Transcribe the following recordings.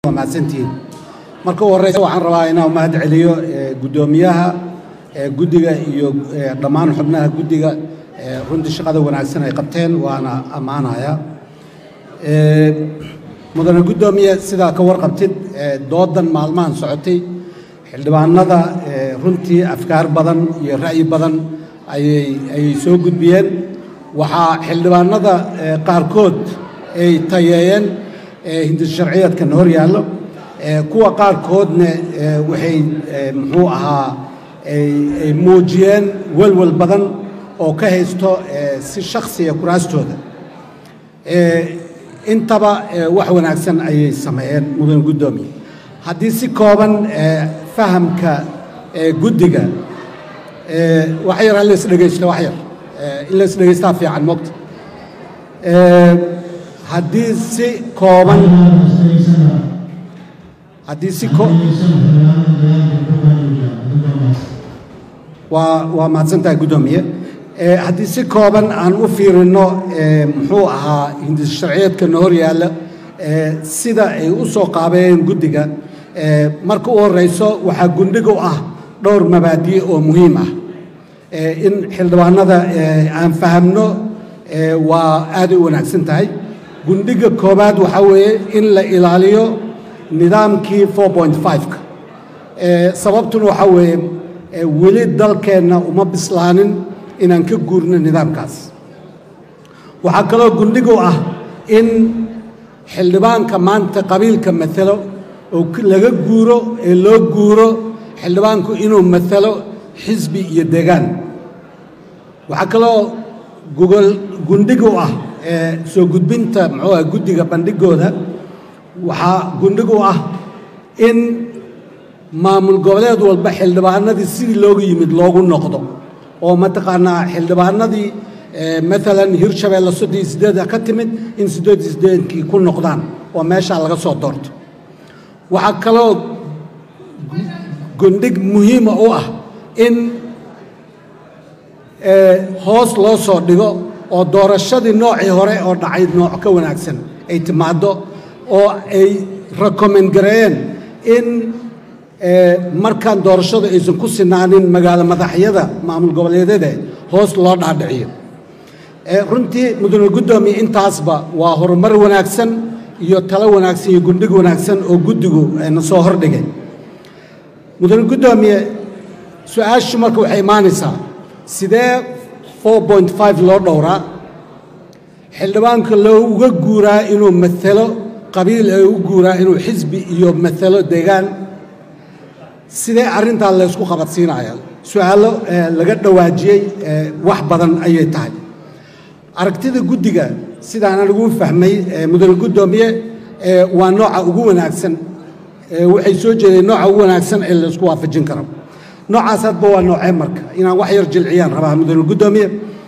mahadsantihiin marka u horeysa waxaan rabaa inaan mahad celiyo guddoomiyaha guddiga iyo dhammaan xubnaha guddiga runtii shaqada wanaagsan ay qabteen waana ammaanaya mudane guddoomiye sidaa ka warqabtid doodan maalmahan socotay xildhibaanada runtii afkaar badan iyo ra'yi badan ayay ayay soo gudbiyeen waxaa xildhibaanada qaarkood ay tayeeyeen hindis sharciyeedkan hor yaallo kuwa qaarkoodna waxay muxuu ahaa ay muujiyeen welwel badan oo ka haysto si shakhsiya kuraastooda intaba wax wanaagsan ayay sameeyeen mudan guddoomiye haddii si kooban fahamka guddiga wax yar ha lays dhegaysto wax yar in lays dhegaystaa fiican mogta haddii si kooban haddii si waa waa mahadsantahay guddoomiye haddii si kooban aan u fiirino muxuu ahaa hindis sharciyeedkana hor yaalla sida ay u soo qaabeeyeen guddiga marka u horeyso waxaa gundhiga u ah dhowr mabaadi' oo muhiim ah in xildhibaanada aan fahamno waa aaday u wanaagsan tahay gundhiga koowaad waxaa weeye in la ilaaliyo nidaamkii ka sababtuna waxaa weeye weli dalkeenna uma bislaanin inaan ka guurno nidaamkaas waxaa kaloo gundhigu ah in xildhibaanka maanta qabiilka matalo oo laga guuro ee loo guuro xildhibaanku inuu matalo xisbi iyo deegaan waxaa kaloo gogol gundhigu ah soo gudbinta muxuu ah guddiga bandhigooda waxaa gundhigu ah in maamul goboleed walba xildhibaanadii sidii loogu yimid loogu noqdo oo mataqaanaa xildhibaanadii maalan hirshabeelle soddon iyo siddeeda ka timid in siddeed iyo siddeedkii ku noqdaan oo meeshaa laga soo doorto waxaa kaloo gundhig muhiima u ah in hoos loo soo dhigo oo doorashadii noocii hore oo dhacay nooc ka wanaagsan ay timaaddo oo ay rekomend gareeyeen in markaan doorashadu aysan ku sinaanin magaalo madaxyada maamul goboleedyada hoos loo dhaadhiciyo runtii mudane guddoomiye intaasba waa horumar wanaagsan iyo talo wanaagsan iyo gundhig wanaagsan oo guddigu na soo hordhigay mudane guddoomiye su-aashu marka waxay imaanaysaa sidee loo dhowraa xildhibaanka looga guuraa inuu matalo qabiil ee u guuraa inuu xisbi iyo matalo deegaan sidee arrintaa laysku qabadsiinaya su-aallo laga dhawaajiyey wax badan ayay tahay aragtida guddiga sidaan anigu fahmay mudane guddoomiye waa nooca ugu wanaagsan waxay soo jeedeen nooca ugu wanaagsan ee laysku waafajin karo noocaas hadba waa noocee marka inaan wax yar jilciyaan rabaa mudane guddoomiye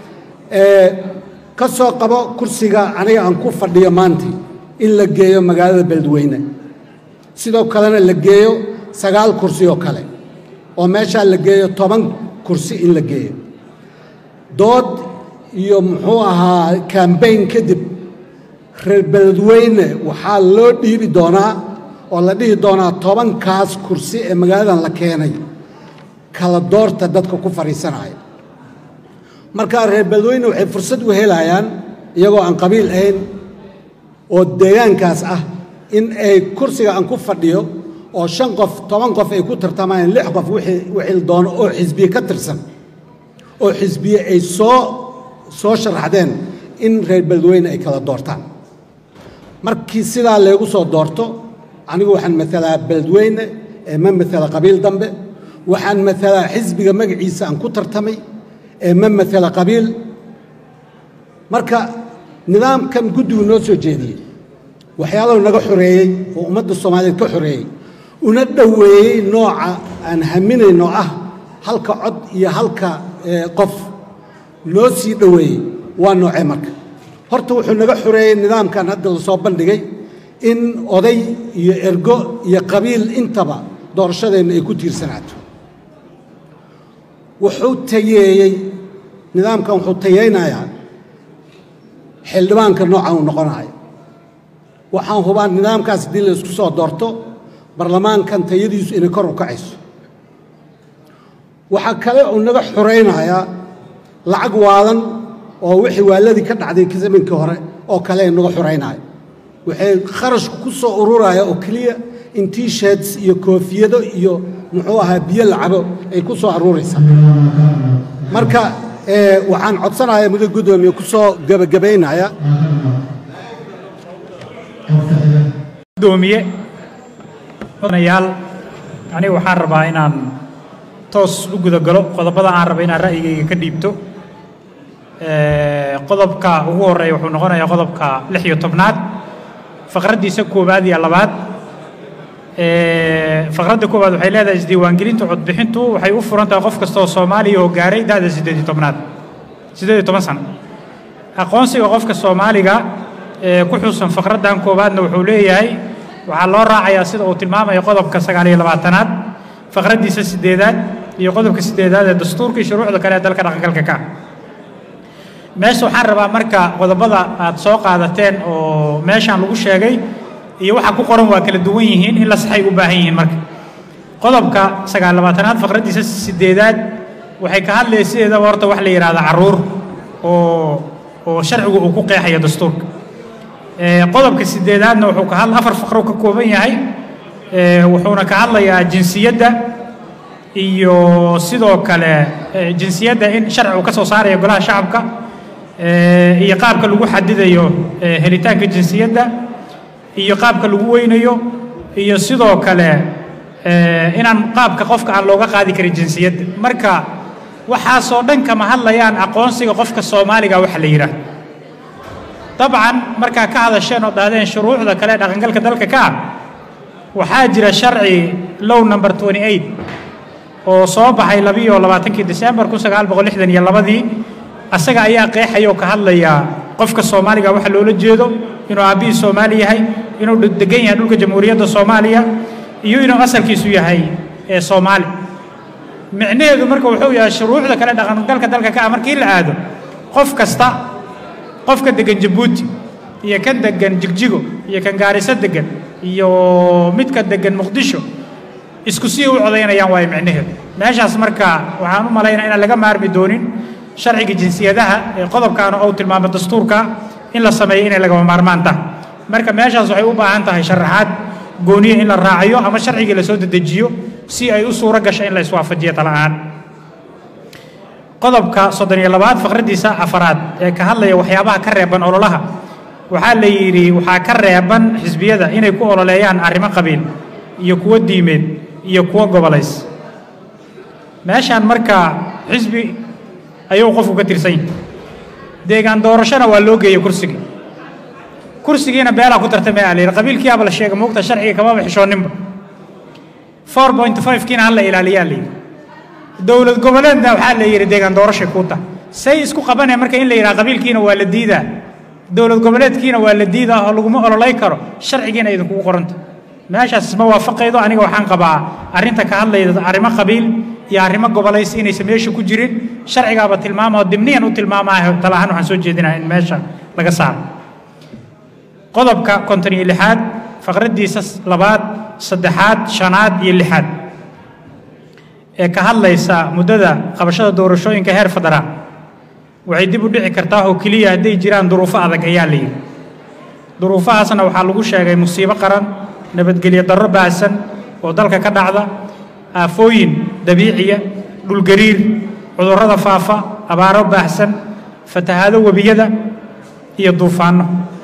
ka soo qabo kursiga aniga aan ku fadhiyo maanta in la geeyo magaalada beledweyne sidoo kalena la geeyo sagaal kursi oo kale oo meeshaa la geeyo toban kursi in la geeyo dood iyo muxuu ahaa kambayn kadib reer beledweyne waxaa loo dhiibi doonaa oo la dhihi doonaa tobankaas kursi ee magaaladan la keenay kala doorta dadka ku fadhiisanaya markaa reer beledweyne waxay fursad u helayaan iyagoo aan qabiil ahayn oo deegaankaas ah in ay kursiga aan ku fadhiyo oo shan qof toban qof ay ku tartamayaan lix qof wixii doono oo xisbiye ka tirsan oo xisbiye ay soo soo sharaxdeen in reer beledweyne ay kala doortaan markii sidaa leegu soo doorto anigu waxaan matalaa beledweyne ee ma matala qabiil dambe waxaan matalaa xisbiga magaciisa aan ku tartamay ee ma matala qabiil marka nidaamkan guddigu noo soo jeediyey waxyaalahu naga xoreeyey oo ummadda soomaaliyeed ka xoreeyey una dhoweeyey nooca aan haminayno ah halka cod iyo halka qof noo sii dhoweeyey waa noocee marka horta wuxuu naga xoreeyey nidaamkan hadda la soo bandhigay in oday iyo ergo iyo qabiil intaba doorashadeenna ay ku tiirsanaato wuxuu tayeeyey nidaamkan wuxuu tayeynayaa xildhibaanka noocan uu noqonayo waxaan hubaa nidaamkaas haddii la isku soo doorto barlamaankan tayadiisu inay kor u kacayso waxaa kale uu naga xuraynayaa lacag waadan oo wixii waaladii ka dhacday zamankii hore oo kale naga xuraynaya waxay kharashku ku soo ururaya oo keliya in t-shirts iyo koofiyado iyo muxuu ahaa biyo lacabo ay ku soo aruuraysaa marka waxaan codsanayaa muddo guddoomiye ku soo gebagabaynaya gudoomiye mudanayaal aniga waxaan rabaa inaan toos u guda galo qodobada aan raba inaan ra'yigayga ka dhiibto qodobka ugu horeeya wuxuu noqonayaa qodobka lix iyo tobnaad faqraddiisa koowaad iyo labaad faqradda koowaad waxay leedahay isdiiwaangelinta codbixintu waxay u furan tahay qof kasta oo soomaaliya oo gaaray da'da siddeed iyo tobnaad siddeed iyo toban sano aqoonsiga qofka soomaaliga ee ku xusan faqraddan koowaadna wuxuu leeyahay waxaa loo raacayaa sida uu tilmaamaya qodobka sagaal iyo labaatanaad faqraddiisa siddeedaad iyo qodobka siddeedaad ee dastuurka iyo shuruucda kale ee dalka dhaqangalka ka meesha waxaan rabaa marka qodobada aad soo qaadateen oo meeshaan lagu sheegay iyo waxa ku qoran waa kala duwan yihiin in la saxay u baahan yihiin marka qodobka sagaal labaatanaad faqraddiisa siddeedaad waxay ka hadlaysa sideedaba horta wax la yidhahda carruur oo oo sharcigu uu ku qeexayo dastuurka qodobka siddeedaadna wuxuu ka hadla afar faqro ka kooban yahay wuxuuna ka hadlayaa jinsiyadda iyo sidoo kale jinsiyadda in sharcigu ka soo saaraya golaha shacabka iyo qaabka lagu xadidayo helitaanka jinsiyadda iyo qaabka lagu weynayo iyo sidoo kale inaan qaabka qofka aan looga qaadi karin jinsiyadda marka waxaasoo dhan kama hadlayaan aqoonsiga qofka soomaaliga waxa la yidhaahdo dabcan markaa ka hadasheen oo dhahdeen shuruucda kale ee dhaqangalka dalka ka ah waxaa jira sharci low number twenty eight oo soo baxay labiyo labaatankii december kun sagaal boqol lixdan iyo labadii asaga ayaa qeexaya oo ka hadlaya qofka soomaaliga waxa loola jeedo inuu aabbihii soomaali yahay inuu degan yahay dhulka jamhuuriyadda soomaaliya iyo inuu asalkiisu yahay ee soomaali micnaheedu marka wuxuu yahay shuruucda kale dhaqangalka dalka ka ah markii la aado qof kasta qofka degan jabuuti iyo kan degan jigjigo iyo kan gaariso degan iyo midka degan muqdisho isku sii u codaynayaan waayo micnaheedu meeshaas marka waxaan u malaynaa inaan laga maarmi doonin sharciga jinsiyadaha ee qodobkaana ou tilmaamo dastuurka in la sameeyo inay lagama maarmaan tahay marka meeshaas waxay u baahan tahay sharaxaad gooniya in la raaciyo ama sharcigii lasoo dedejiyo si ay u suuro gasho in la iswaafajiyo tala'aan qodobka soddon iyo labaad faqraddiisa afaraad ee ka hadlaya waxyaabaha ka reeban ololaha waxaa la yidhi waxaa ka reeban xisbiyada inay ku ololeeyaan arrimo qabiil iyo kuwo diimeed iyo kuwo gobolays meeshaan marka xisbi ayuu qofku ka tirsan yahay deegaan doorashona waa loo geeyey kursigii kursigiina beelaa ku tartamaya la yidhi qabiilkiiaba la sheega moogta sharciga kamaba xishooninba four point five kiina hala ilaaliyaa la yidhi dowlad goboleedna waxaa la yidhi deegaan doorashay kuu tahay say isku qabanaya marka in la yidhaha qabiilkiina waa la diidaa dowlad goboleedkiina waa la diidaa oo laguma ololay karo sharcigiina idinkugu qoranta meeshaas isma waafaqaydo aniga waxaan qabaa arrinta ka hadlayda arrimo qabiil iyo arrimo gobolays inaysan meesha ku jirin sharcigaaba tilmaama oo dimniyan u tilmaamaayo talahaan waxaan soo jeedinaya in meesha laga saaro qodobka konton iyo lixaad faqraddiisa labaad saddexaad shanaad iyo lixaad ee ka hadlaysa muddada qabashada doorashooyinka heer federaal waxay dib u dhici kartaa oo keliya hadday jiraan duruufo adag ayaa la yidhi duruufahaasna waxaa lagu sheegay musiibo qaran nabadgelyo darro baahsan oo dalka ka dhacda aafooyin dabiiciya dhulgariir cudurrada faafa abaaro baahsan fatahaado webiyada iyo duufaanno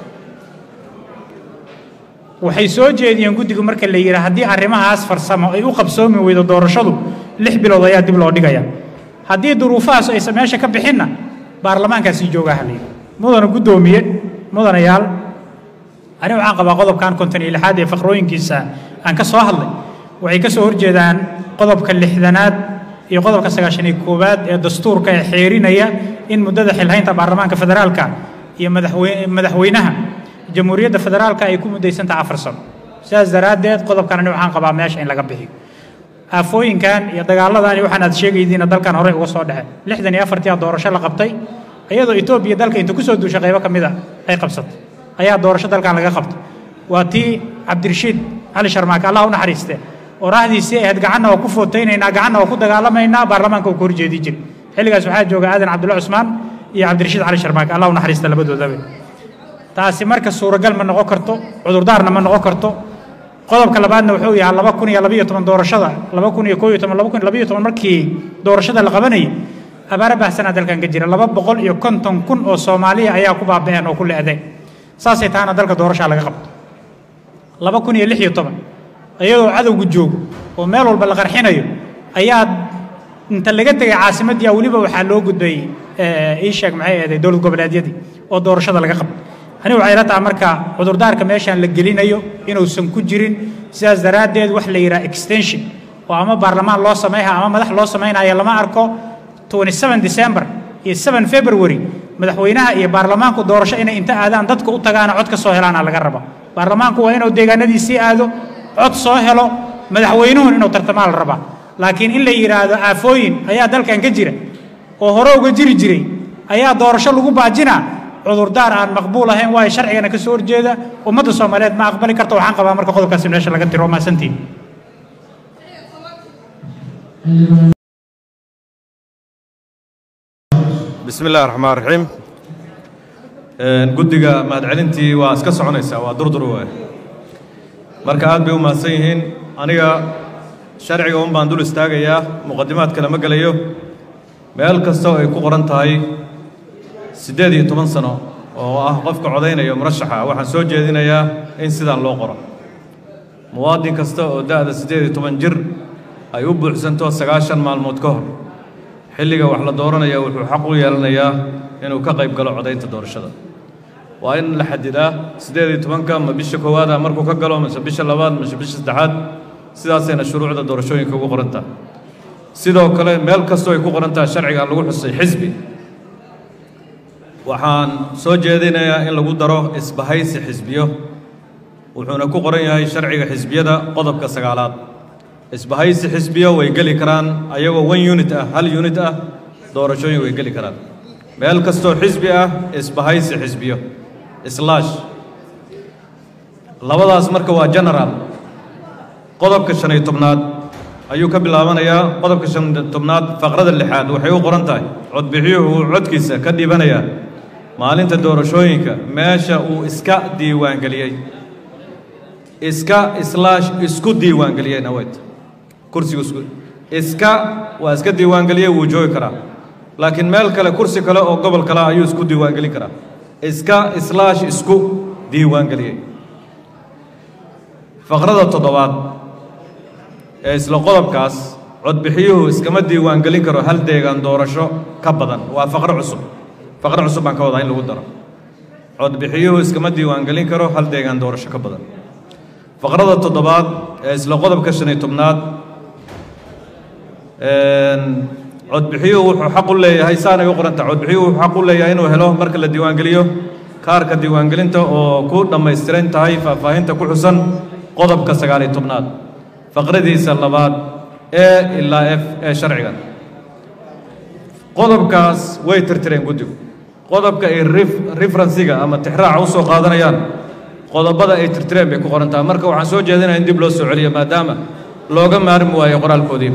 waxay soo jeediyeen guddigu marka la yidhi haddii arrimahaas farsamo ay u qabsoomi weydo doorashadu lix bilood ayaa dib loo dhigaya haddii duruufahaas aysan meesha ka bixinna baarlamaankaasii joogaa ha la yidhi mudana guddoomiye mudanayaal ani waxaan qabaa qodobkan konton iyo lixaad ee faqrooyinkiisa aan ka soo hadlay waxay ka soo horjeedaan qodobka lixdanaad iyo qodobka sagaashan iyo koowaad ee dastuurka ee xeerinaya in muddada xilhaynta baarlamaanka federaalka iyo madaxweyne madaxweynaha jamhuuriyadda federaalka ay ku muddaysantaha afar sano sidaas daraaddeed qodobkan ani waxaan qabaa meesha in laga bixiyo aafooyinkan iyo dagaalladan iyo waxaan aad sheegaydiina dalkan horey uga soo dhexeen lixdan iyo afartii doorasho la qabtay iyadoo etoobiya dalka inta kusoo duushay qaybo ka mid a ay qabsatay ayaa doorasho dalkan laga qabtay waa tii cabdirashiid cali sharmaake allah u naxariiste oo raahdiisii ahayd gacanna waa ku footaynaynaa gacanna waa ku dagaalamaynaa baarlamaanka uu ka horjeedi jiray xilligaas waxaa jooga aadan cabdulla cusmaan iyo cabdirashiid cali sharmaake allah u naxariista labadoodaba taasi marka suuragal ma noqon karto cudurdaarna ma noqon karto qodobka labaadna wuxuu yahaa laba kun iyo labayo toban doorashada laba kun iyo koo iyo toban laba kun iyo labayo toban markii doorashada la qabanayay abaara baahsanaa dalkan ka jira laba boqol iyo konton kun oo soomaaliya ayaa ku baaba'een oo ku le'deen saasay tahana dalka doorashaa laga qabto laba kun iyo lix iyo toban iyadoo cadowgu joogo oo meel walba la qarxinayo ayaa inta laga tegay caasimaddii weliba waxaa loo gudbay ii sheeg maxay ahayd dowlad goboleedyadii oo doorashada laga qabto anigu waxay la tahay marka cudurdaarka meeshaan la gelinayo inuusan ku jirin sidaas daraaddeed wax la yidhaha extension oo ama baarlamaan loo samayha ama madax loo samaynayo lama arko 27 december iyo 7 february madaxweynaha iyo baarlamaanku doorasho inay inta aadaan dadka u tagaana cod ka soo helaana laga raba baarlamaanku waa inuu deegaanadiisii aado cod soo helo madaxweynuhun inuu tartamaa la rabaa laakiin in la yidhaahdo aafooyin ayaa dalkan ka jira oo hore uga jiri jiray ayaa doorasho lagu baajinaa cudurdaar aan maqbuul ahayn waayo sharcigana ka soo horjeeda ummadda soomaaliyeed ma aqbali karto waxaan qabaa marka qodobkaasi meesha laga tiro maasantiin bismi illahi raxmaan raxiim guddiga mahadcelintii waa iska soconaysaa waa durdur waay marka aad bay u mahadsan yihiin aniga sharciga un baan dul istaagayaa muqadimaadka lama gelayo meel kasta oo ay ku qoran tahay siddeed iyo toban sano oo ah qofka codaynaya murashaxa waxaan soo jeedinayaa in sidaan loo qoro muwaadin kasta oo da'da siddeed iyo toban jir ay u buuxsanto sagaashan maalmood ka hor xilliga wax la dooranaya wuxuu xaq u yeelanayaa inuu ka qayb galo codaynta doorashada waa in la xadidaa siddeed iyo tobanka ma bisha koowaada markuu ka galo mise bisha labaad mise bisha saddexaad sidaasayna shuruucda doorashooyinka ugu qoran tahay sidoo kale meel kastoo ay ku qoran tahay sharciga lagu xusay xisbi waxaan soo jeedinayaa in lagu daro isbahaysi xisbiyo wuxuuna ku qoran yahay sharciga xisbiyada qodobka sagaalaad isbahaysi xisbiyo way geli karaan ayagoo one unit ah hal unit ah doorashooyin way geli karaan meel kastoo xisbi ah isbahaysi xisbiyo islaash labadaas marka waa general qodobka shan iyo tobnaad ayuu ka bilaabanayaa qodobka shan iyo tobnaad faqrada lixaad waxay u qoran tahay codbixiyuhu uu codkiisa ka dhiibanayaa maalinta doorashooyinka meesha uu iska diiwaangeliyey iska islaash isku diiwaangeliyeyna wayt kursigu isku iska waa iska diiwaangeliyey wuu joogi karaa laakiin meel kale kursi kale oo gobol kale ayuu isku diiwaangelin karaa iska islaash isku diiwaangeliyey faqrada toddobaad ee isla qodobkaas codbixiyuhu iskama diiwaangelin karo hal deegaan doorasho ka badan waa faqro cusub faqro cusub baan ka wadaa in lagu daro codbixiyuhu iskama diiwaangelin karo hal deegaan doorasho ka badan faqrada toddobaad ee isla qodobka shan iyo tobnaad codbixiyuhu wuxuu xaq u leeyahay saanay u qoran tahay codbixiyuhu wuxuu xaq u leeyahay inuu helo marka la diiwaangeliyo kaarka diiwaangelinta oo ku dhammaystiran tahay faahfaahinta ku xusan qodobka sagaal iyo tobnaad faqradiisa labaad e ilaa f ee sharcigan qodobkaas way tirtireen guddigu qodobka ay referensiga ama tixraaca u soo qaadanayaan qodobada ay tirtireen bay ku qoran tahay marka waxaan soo jeedinaya in dib loo soo celiyo maadaama looga maarmi waayo qoraalkoodiiba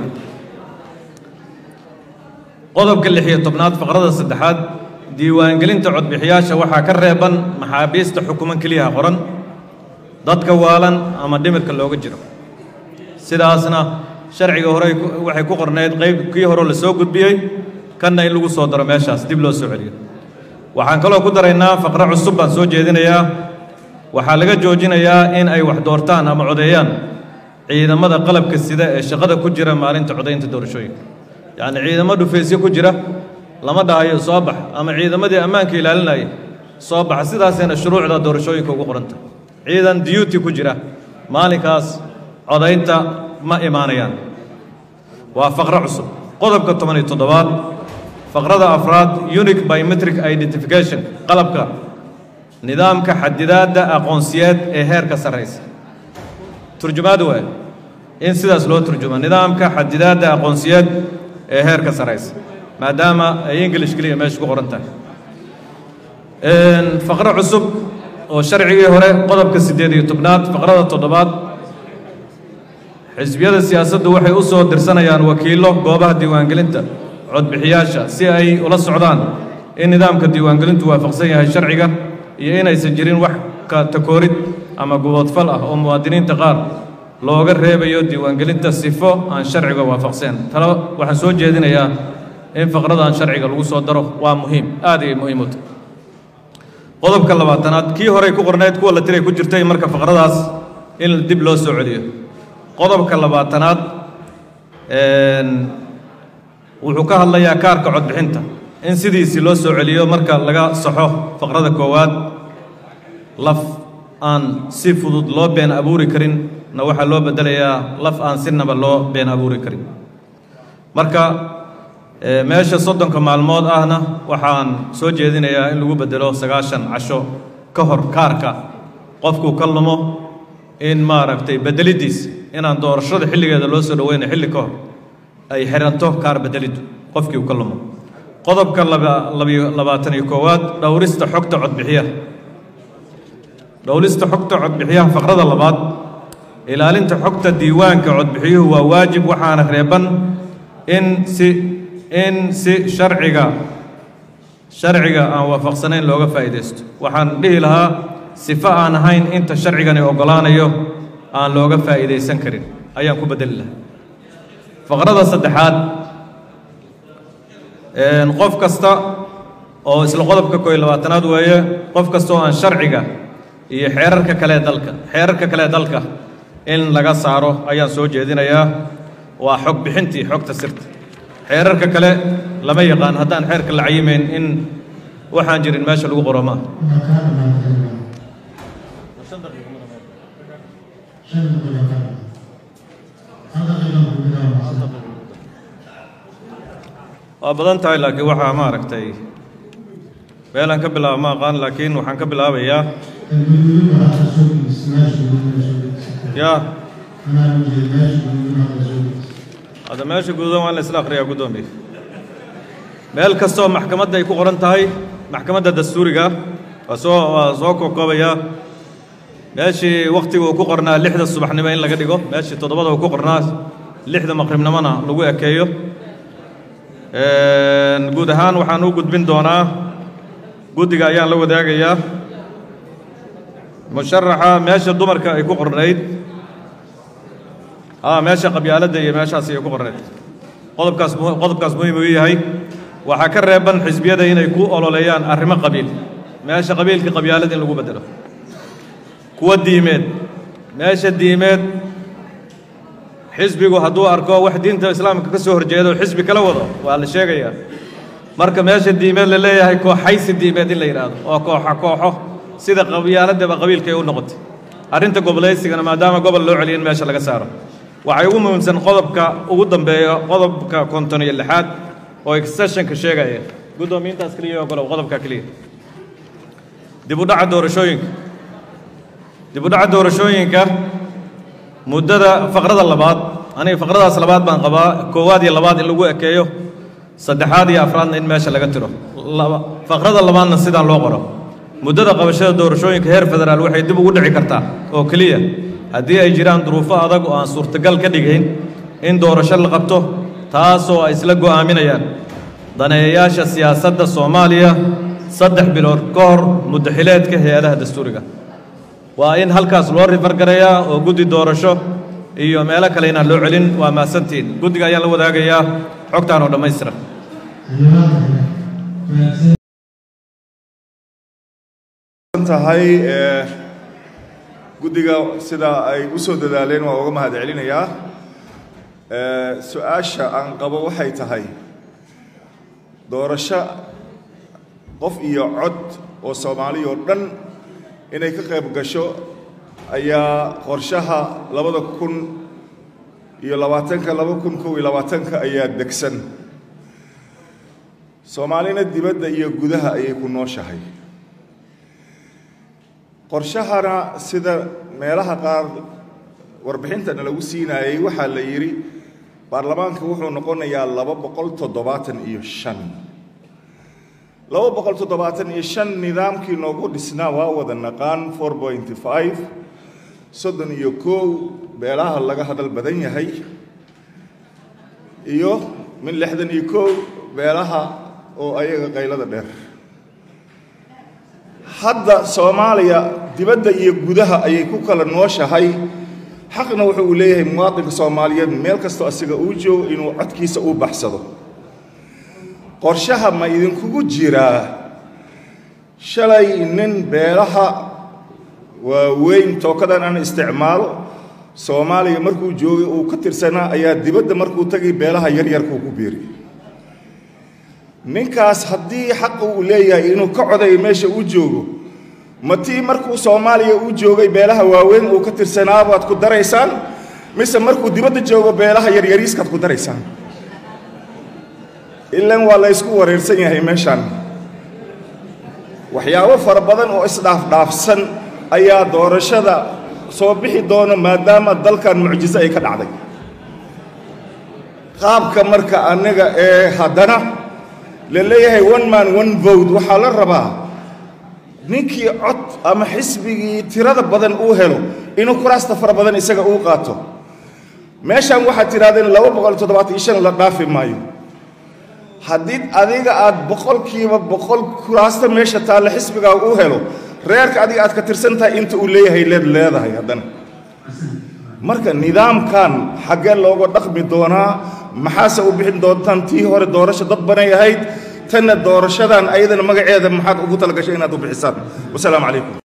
qodobka lix iyo tobnaad faqrada saddexaad diiwaangelinta codbixiyaasha waxaa ka reeban maxaabiista xukuman keliyaha qoran dadka waalan ama dhimirka looga jiro sidaasna sharciga hore waxay ku qornayd qayb kii hore la soo gudbiyey kanna in lagu soo daro meeshaas dib loo soo celiyo waxaan kaloo ku daraynaa faqro cusub baan soo jeedinayaa waxaa laga joojinayaa in ay wax doortaan ama codeeyaan ciidamada qalabka sida ee shaqada ku jira maalinta codaynta doorashooyinka yacni ciidamo dhufaysyo ku jira lama dhahayo soo bax ama ciidamadii ammaanka ilaalinaya soo baxa sidaasayna shuruucda doorashooyinka ugu qoranta ciidan duty ku jira maalinkaas codaynta ma imaanayaan waa faqro cusub qodobka toban iyo toddobaad faqrada afraad unique biometric identification qalabka nidaamka xadidaadda aqoonsiyeed ee heerka sarraysa turjumaad waay in sidaas loo turjuma nidaamka xadidaadda aqoonsiyeed ee heerka sarraysa maadaama ay english keliya meesha ku qoran tahay faqro cusub oo sharcigii hore qodobka siddeed iyo tobnaad faqrada toddobaad xisbiyada siyaasaddu waxay u soo dirsanayaan wakiillo goobaha diiwaangelinta codbixiyaasha si ay ula socdaan in nidaamka diiwaangelintu waafaqsan yahay sharciga iyo inaysan jirin wax ka takoorid ama guboodfal ah oo muwaadiniinta qaar looga reebayo diiwaangelinta sifo aan sharciga waafaqseen talo waxaan soo jeedinayaa in faqradan sharciga lagu soo daro waa muhiim aad ayay muhiim u tahay qodobka labaatanaad kii horey ku qornayd kuwa la tiray ku jirtay marka faqradaas in dib loo soo celiyo qodobka labaatanaad wuxuu ka hadlayaa kaarka codbixinta in sidiisii loo soo celiyo marka laga saxo faqrada koowaad laf aan si fudud loo been abuuri karin na waxaa loo beddelayaa laf aan sinaba loo been abuuri karin marka meesha soddonka maalmood ahna waxaan soo jeedinayaa in lagu beddelo sagaashan casho ka hor kaarka qofkuu ka lumo in maaragtay beddeliddiis inaan doorashada xilligeeda loo soo dhoweyna xilli ka hor ay xiranto kaar beddeliddu qofkii uu ka lumo qodobka labayo labaatan iyo koowaad dhowrista xogta codbixiyaha dhowrista xogta codbixiyaha faqrada labaad ilaalinta xogta diiwaanka codbixiyuhu waa waajib waxaana reeban in si in si sharciga sharciga aan waafaqsanayn looga faa'iidaysto waxaan dhihi lahaa sifo aan ahayn inta sharcigani oggolaanayo aan looga faa'iidaysan karin ayaan ku beddeli lahaa faqrada saddexaad qof kasta oo isla qodobka koo iyo labaatanaad weeye qof kasta oo aan sharciga iyo xeerarka kale dalka xeerarka kale dalka in laga saaro ayaan soo jeedinayaa waa xog bixintii xogta sirta xeerarka kale lama yaqaan haddaan xeerka la cayimayn in waxaan jirin meesha lagu qoro maaha waa badan tahay laakiin waxaa maaragtay meelaan ka bilaaba ma aqaan laakiin waxaan ka bilaabayaa ya hadda meesha guudan waa in la isla akhriyaa guddoomiye meel kastoo maxkamadda ay ku qoran tahay maxkamadda dastuuriga waa soo waa soo kokoobayaa meeshii wakhtiga uu ku qornaa lixda subaxnimo in laga dhigo meeshii toddobada uu ku qornaa lixda maqribnimona lagu ekeeyo guud ahaan waxaan u gudbin doonaa guddiga ayaan la wadaagayaa musharaxa meesha dumarka ay ku qornayd a meesha qabyaaladda iyo meeshaas ay ku qornayd qodobkaas qodobkaas muhiim uu yahay waxaa ka reeban xisbiyada inay ku ololeeyaan arrimo qabiil meesha qabiilka qabyaalad in lagu beddelo kuwa diimeed meesha diimeed xisbigu hadduu arko wax diinta islaamka ka soo horjeedo xisbi kala wado waa la sheegayaa marka meesha diimeed la leeyahay kooxaysi diimeed in la yidhaahdo oo kooxa kooxo sida qabyaaladaba qabiilka ay u noqotay arrinta gobolaysigana maadaama gobol loo celiyo in meesha laga saaro waxay ugu muhiimsan qodobka ugu dambeeya qodobka konton iyo lixaad oo extensionka sheegaya guddoomiyiintaas keliya ogolow qodobka keliya dib u dhaca doorashooyinka dib u dhaca doorashooyinka muddada faqrada labaad aniga faqradaas labaad baan qabaa koowaad iyo labaad in lagu ekeeyo saddexaad iyo afraadna in meesha laga tiro faqrada labaadna sidaan loo qoro muddada qabashada doorashooyinka heer federaal waxay dib ugu dhici kartaa oo keliya haddii ay jiraan duruufo adag oo aan suurtagal ka dhigayn in doorasho la qabto taasoo ay isla go'aaminayaan daneeyayaasha siyaasadda soomaaliya saddex bilood ka hor muddaxileedka hay-adaha dastuuriga waa in halkaas loo rifargarayaa oo guddi doorasho iyo meelo kale inaan loo celin waa mahadsantiin guddiga ayaan la wadaagayaa xogtaan oo dhammaystiran tahay guddiga sida ay u soo dadaaleen waa uga mahad celinayaa su-aasha aan qabo waxay tahay doorasho qof iyo cod oo soomaaliya oo dhan inay ka qayb gasho ayaa qorshaha labada kun iyo labaatanka laba kun kow iyo labaatanka ayaa degsan soomaalina dibadda iyo gudaha ayay ku nooshahay qorshahana sida meelaha qaar warbixintana lagu siinaayey waxaa la yidhi baarlamaanka wuxuu noqonayaa laba boqol toddobaatan iyo shan laba boqol toddobaatan iyo shan nidaamkii noogu dhisnaa waa wada naqaan four pointy five soddon iyo kow beelaha laga hadal badan yahay iyo min lixdan iyo kow beelaha oo ayaga qaylada dheer hadda soomaaliya dibadda iyo gudaha ayay ku kala nooshahay xaqna wuxuu uu leeyahay muwaadinka soomaaliyeed meel kastoo asiga uu joogo inuu codkiisa u baxsado qorshaha ma idinkugu jiraa shalay nin beelaha waaweyn tookadan aan isticmaalo soomaaliya markuu joogay uu ka tirsanaa ayaa dibadda markuu tagay beelaha yaryarkuu ku biiri ninkaas haddii xaqa uu leeyahay inuu ka codayo meesha uu joogo ma tii markuu soomaaliya uu joogay beelaha waaweyn uu ka tirsanaabaad ku daraysaan mise markuu dibadda joogo beelaha yaryariiskaad ku daraysaan ilan waa la ysku wareersan yahay meeshaan waxyaabo fara badan oo isdhaafdhaafsan ayaa doorashada soo bixi doona maadaama dalkan mucjiso ay ka dhacday qaabka marka aniga ee haddana la leeyahay one man one vote waxaa la rabaa ninkii cod ama xisbigii tirada badan uu helo inuu kuraasta fara badan isaga uu qaato meeshaan waxaad tidhahdeen laba boqol toddobaatan iyo shan la dhaafi maayo haddii adiga aad boqolkiiba boqol kuraasta meesha taalla xisbigaa uu helo reerka adiga aad ka tirsan tahay inta uu leeyahay leed leedahay haddana marka nidaamkan xaggee looga dhaqmi doonaa maxaase u bixin doontaan tii hore doorasho dad banay ahayd tanna doorashadan ayadana magaceeda maxaad ugu talagashay inaad u bixisaan wasalaamu calaykum